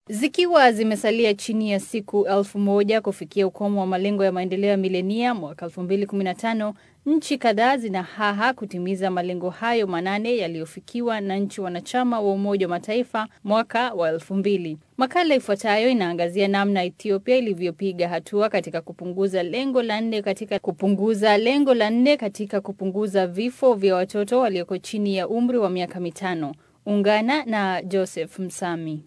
Zikiwa zimesalia chini ya siku elfu moja kufikia ukomo wa malengo ya maendeleo ya milenia mwaka 2015, nchi kadhaa zina haha kutimiza malengo hayo manane yaliyofikiwa na nchi wanachama wa Umoja wa Mataifa mwaka wa 2000. Makala ifuatayo inaangazia namna Ethiopia ilivyopiga hatua katika kupunguza lengo la nne katika kupunguza lengo la nne katika kupunguza vifo vya watoto walioko chini ya umri wa miaka mitano. Ungana na Joseph Msami.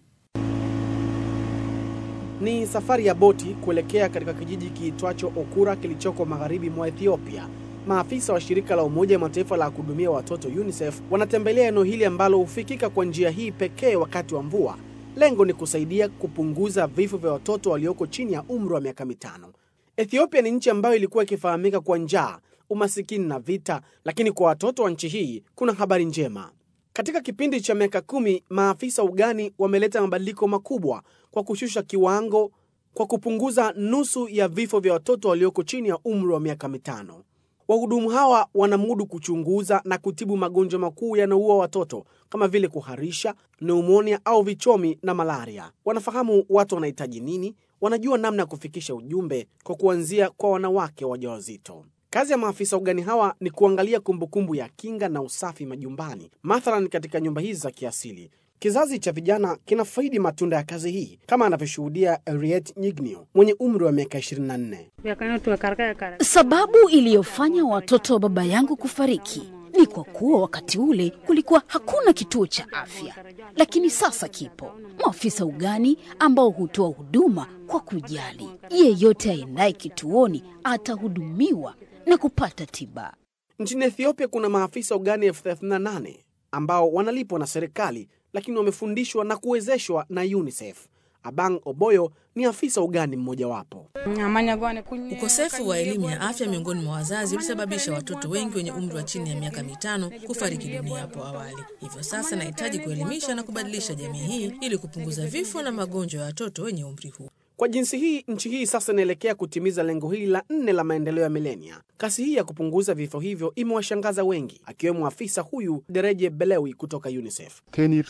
Ni safari ya boti kuelekea katika kijiji kiitwacho Okura kilichoko magharibi mwa Ethiopia. Maafisa wa shirika la Umoja wa Mataifa la kuhudumia watoto UNICEF wanatembelea eneo hili ambalo hufikika kwa njia hii pekee wakati wa mvua. Lengo ni kusaidia kupunguza vifo vya watoto walioko chini ya umri wa miaka mitano. Ethiopia ni nchi ambayo ilikuwa ikifahamika kwa njaa, umasikini na vita, lakini kwa watoto wa nchi hii kuna habari njema. Katika kipindi cha miaka kumi, maafisa ugani wameleta mabadiliko makubwa kwa kushusha kiwango kwa kupunguza nusu ya vifo vya watoto walioko chini ya umri wa miaka mitano. Wahudumu hawa wanamudu kuchunguza na kutibu magonjwa makuu yanayoua watoto kama vile kuharisha, pneumonia au vichomi na malaria. Wanafahamu watu wanahitaji nini, wanajua namna ya kufikisha ujumbe kwa kuanzia kwa wanawake wajawazito. Kazi ya maafisa ugani hawa ni kuangalia kumbukumbu ya kinga na usafi majumbani, mathalan katika nyumba hizi za kiasili. Kizazi cha vijana kinafaidi matunda ya kazi hii, kama anavyoshuhudia Henriette Nyignio mwenye umri wa miaka 24. Sababu iliyofanya watoto wa baba yangu kufariki ni kwa kuwa wakati ule kulikuwa hakuna kituo cha afya, lakini sasa kipo. Maafisa ugani ambao hutoa huduma kwa kujali. Yeyote aendaye kituoni atahudumiwa na kupata tiba. Nchini Ethiopia kuna maafisa ugani elfu 38 ambao wanalipwa na serikali lakini wamefundishwa na kuwezeshwa na UNICEF. Abang Oboyo ni afisa ugani mmojawapo. Ukosefu wa elimu ya afya miongoni mwa wazazi ulisababisha watoto wengi wenye umri wa chini ya miaka mitano kufariki dunia hapo awali. Hivyo sasa nahitaji kuelimisha na kubadilisha jamii hii ili kupunguza vifo na magonjwa ya watoto wenye umri huu. Kwa jinsi hii, nchi hii sasa inaelekea kutimiza lengo hili la nne la maendeleo ya milenia. Kasi hii ya kupunguza vifo hivyo imewashangaza wengi, akiwemo afisa huyu Dereje Belewi kutoka UNICEF.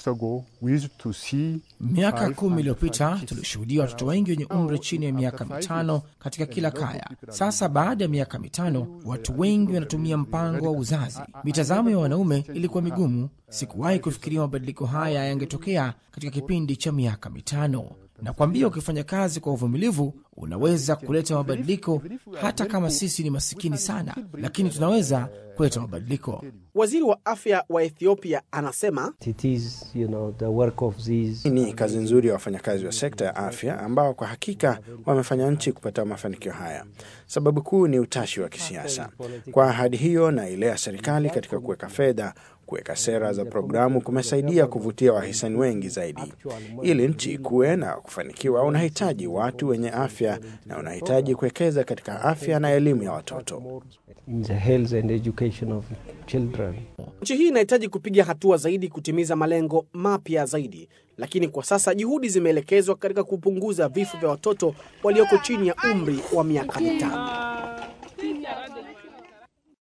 Miaka kumi iliyopita tulishuhudia watoto wengi wenye umri chini ya miaka mitano katika kila kaya. Sasa baada ya miaka mitano, watu wengi wanatumia mpango wa uzazi. Mitazamo ya wanaume ilikuwa migumu. Sikuwahi kufikiria mabadiliko haya yangetokea katika kipindi cha miaka mitano. Nakwambia, ukifanya kazi kwa uvumilivu unaweza kuleta mabadiliko, hata kama sisi ni masikini sana, lakini tunaweza kuleta mabadiliko. Waziri wa afya wa Ethiopia anasema ni kazi nzuri ya wafanyakazi wa sekta ya afya ambao kwa hakika wamefanya nchi kupata mafanikio haya. Sababu kuu ni utashi wa kisiasa. Kwa ahadi hiyo na ile ya serikali katika kuweka fedha kuweka sera za programu kumesaidia kuvutia wahisani wengi zaidi. Ili nchi ikuwe na kufanikiwa, unahitaji watu wenye afya na unahitaji kuwekeza katika afya na elimu ya watoto. Nchi hii inahitaji kupiga hatua zaidi kutimiza malengo mapya zaidi, lakini kwa sasa juhudi zimeelekezwa katika kupunguza vifo vya watoto walioko chini ya umri wa miaka mitano.